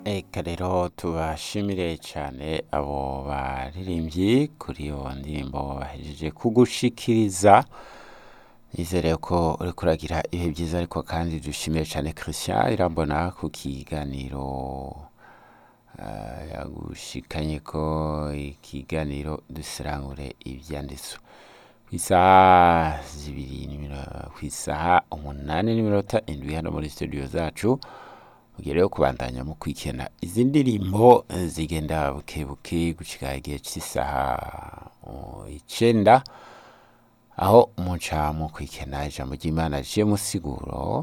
Eka rero tubashimire cyane abo baririmbyi kuri iyo ndirimbo bahejeje kugushikiriza nizere ko uri kuragira ibihe byiza ariko kandi dushimiye cyane Christian irambona ku kiganiro ah, yagushikanye ko ikiganiro dusirangure ibyanditswe ku isaha zibiri n'imino- ku isaha umunani n'iminota indwi hano muri studio zacu mugihe rero kubandanya mu kwikena izi ndirimbo eh, zigenda buke buke gushika igihe cy'isaha uh, icenda aho muca mu kwikena ijambo ry'imana riciye mu siguro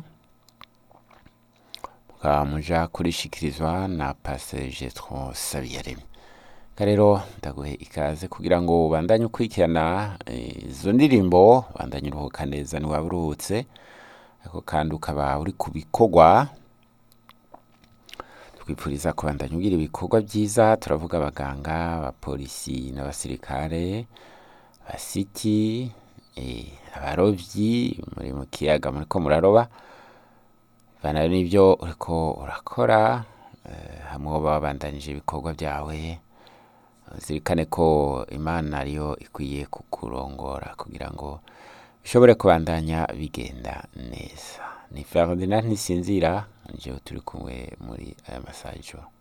mukaba muja kurishikirizwa na pasteur Jethro Sabiyaremye Eka rero ndaguhe ikaze kugira ngo ubandanye ukurikirana eh, izo ndirimbo ubandanye uruhuka neza niwaba uruhutse ariko kandi ukaba uri ku bikorwa twipfuriza kubandanya ugira ibikorwa byiza turavuga abaganga abapolisi n'abasirikare abasiti eh, abarovyi muri mu kiyaga muriko muraroba bana n'ibyo uriko urakora eh, hamwe woba wabandanije ibikorwa byawe zirikane ko imana ariyo ikwiye kukurongora kugira ngo bishobore kubandanya bigenda neza ni Ferdinand ntisinzira njyewe turi kumwe muri aya masaha y'ijoro